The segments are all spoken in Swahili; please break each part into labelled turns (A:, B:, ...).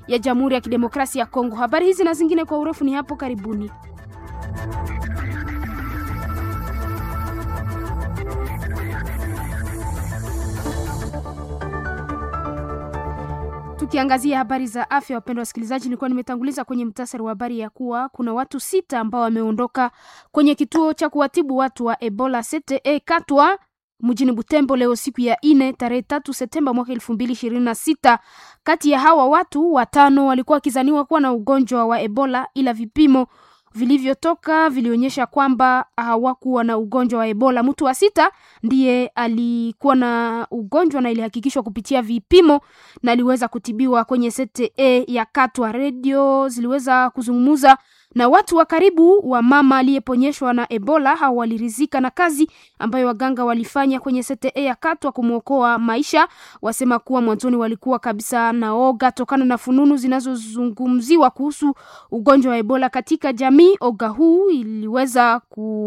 A: ya Jamhuri ya Kidemokrasia ya Kongo. Habari hizi na zingine kwa urefu ni hapo karibuni. Tukiangazia habari za afya, wapendwa wasikilizaji, nilikuwa nimetanguliza kwenye mtasari wa habari ya kuwa kuna watu sita ambao wameondoka kwenye kituo cha kuwatibu watu wa Ebola CTE Katwa mjini Butembo leo siku ya ine tarehe tatu Septemba mwaka elfu mbili ishirini na sita. Kati ya hawa watu watano walikuwa wakizaniwa kuwa na ugonjwa wa Ebola, ila vipimo vilivyotoka vilionyesha kwamba hawakuwa na ugonjwa wa Ebola. Mtu wa sita ndiye alikuwa na ugonjwa na ilihakikishwa kupitia vipimo na aliweza kutibiwa kwenye CTE ya Katwa. Redio ziliweza kuzungumza na watu wa karibu wa mama aliyeponyeshwa na Ebola. Hao walirizika na kazi ambayo waganga walifanya kwenye CTE ya Katwa kumwokoa maisha. Wasema kuwa mwanzoni walikuwa kabisa na oga tokana na fununu zinazozungumziwa kuhusu ugonjwa wa Ebola katika jamii. Oga huu iliweza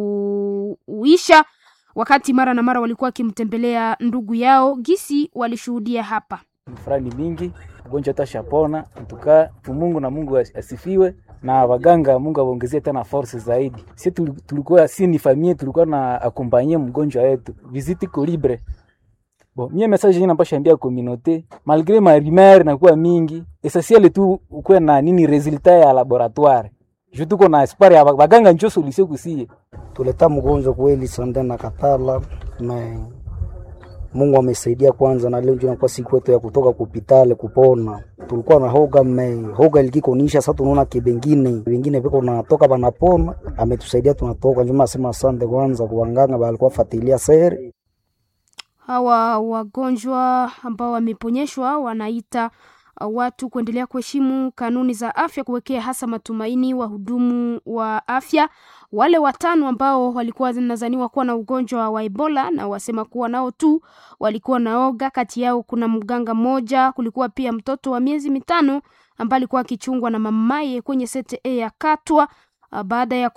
A: kuisha wakati mara na mara walikuwa wakimtembelea ndugu yao, gisi walishuhudia hapa.
B: Furani mingi ugonjwa utashapona tukaa Mungu na Mungu asifiwe na waganga Mungu awaongezie tena force zaidi. Si tulikuwa si ni famille tulikuwa na akompanye mgonjwa wetu visite ko libre. Bon, mie message ina pasha ambia communauté malgré ma rumeur na kuwa mingi essentiel tu ukwe na nini resultat ya laboratoire. Je tuko na espoir ya waganga njo solution kusie.
C: Tuleta mgonjwa kweli sande na katala me Mungu amesaidia kwanza, na leo ndio inakuwa siku yetu ya kutoka kupitale kupona. Tulikuwa na hoga me hoga ilikikonisha, sasa tunaona kibengine wengine viko natoka banapona, ametusaidia tunatoka. Njuma asema asante kwanza kuwanganga walikuwa fatilia seri.
A: Hawa wagonjwa ambao wameponyeshwa wanaita watu kuendelea kuheshimu kanuni za afya, kuwekea hasa matumaini wahudumu wa afya wale watano ambao walikuwa zinazaniwa kuwa na ugonjwa wa Ebola na wasema kuwa nao tu walikuwa naoga. Kati yao kuna mganga mmoja, kulikuwa pia mtoto wa miezi mitano ambaye alikuwa akichungwa na mamaye kwenye CTE ya Katwa. Baada ya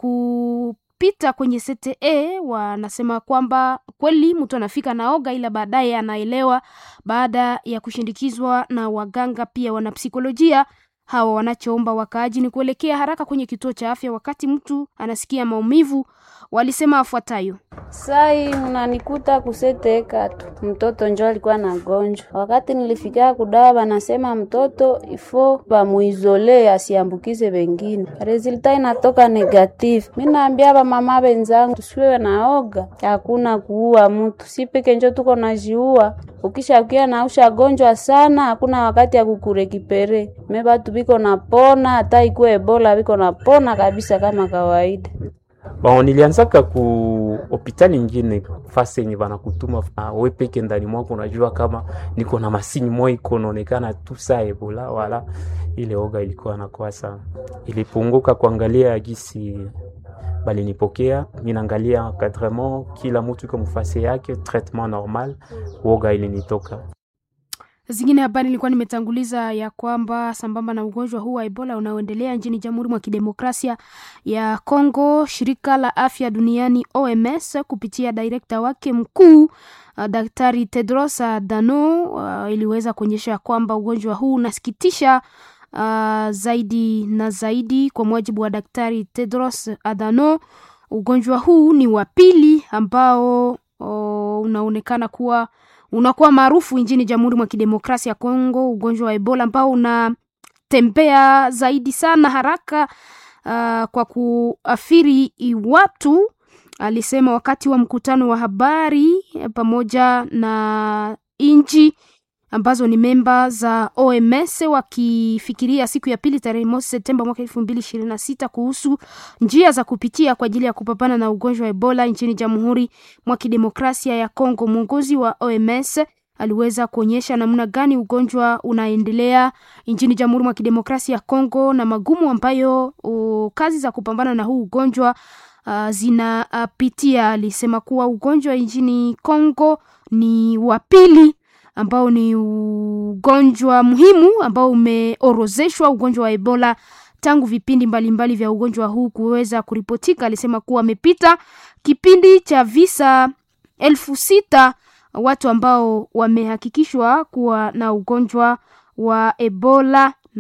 A: kupita kwenye CTE, wanasema kwamba kweli mtu anafika naoga, ila baadaye anaelewa baada ya kushindikizwa na waganga pia wanapsikolojia hawa wanachoomba wakaaji ni kuelekea haraka kwenye kituo cha afya wakati mtu anasikia maumivu. Walisema afuatayo:
D: sai mnanikuta kuseteka tu, mtoto njo alikuwa na gonjwa. Wakati nilifika kudawa, banasema mtoto ifo bamuizole asiambukize wengine, resulta inatoka negative. Mi naambia bamama benzangu tusiwe naoga, hakuna kuua mtu, si peke njo tuko najiua. Ukishakia na ushagonjwa sana, hakuna wakati ya kukurekipere me batu biko napona, hata ikuwe Ebola biko napona kabisa kama kawaida.
E: Bon, nilianzaka ku hospitali nyingine fasi yenye banakutuma uh, we peke ndani mwako unajua kama niko na masini moja iko naonekana tu saa Ebola, wala ile oga ilikuwa nakuwa sana, ilipunguka kuangalia gisi balinipokea mimi naangalia encadrement, kila mtu iko mfasi yake, traitement normal, woga ilinitoka.
A: Zingine habari nilikuwa nimetanguliza ya kwamba sambamba na ugonjwa huu wa Ebola unaoendelea nchini Jamhuri mwa Kidemokrasia ya Kongo, shirika la afya duniani OMS kupitia direkta wake mkuu uh, Daktari Tedros Adhanom uh, iliweza kuonyesha kwamba ugonjwa huu unasikitisha uh, zaidi na zaidi. Kwa mujibu wa Daktari Tedros Adhanom, ugonjwa huu ni wa pili ambao uh, unaonekana kuwa unakuwa maarufu nchini Jamhuri mwa Kidemokrasia ya Kongo, ugonjwa wa Ebola ambao unatembea zaidi sana haraka uh, kwa kuathiri watu, alisema wakati wa mkutano wa habari pamoja na nchi ambazo ni memba za OMS wakifikiria siku ya pili tarehe mosi Septemba mwaka elfu mbili ishirini na sita kuhusu njia za kupitia kwa ajili ya kupambana na ugonjwa wa Ebola nchini Jamhuri mwa Kidemokrasia ya Kongo. Mwongozi wa OMS aliweza kuonyesha namna gani ugonjwa unaendelea nchini Jamhuri mwa Kidemokrasia ya Kongo na magumu ambayo uh, kazi za kupambana na huu ugonjwa uh, zinapitia. Uh, alisema kuwa ugonjwa nchini Kongo ni wa pili ambao ni ugonjwa muhimu ambao umeorozeshwa, ugonjwa wa Ebola tangu vipindi mbalimbali mbali vya ugonjwa huu kuweza kuripotika. Alisema kuwa amepita kipindi cha visa elfu sita watu ambao wamehakikishwa kuwa na ugonjwa wa Ebola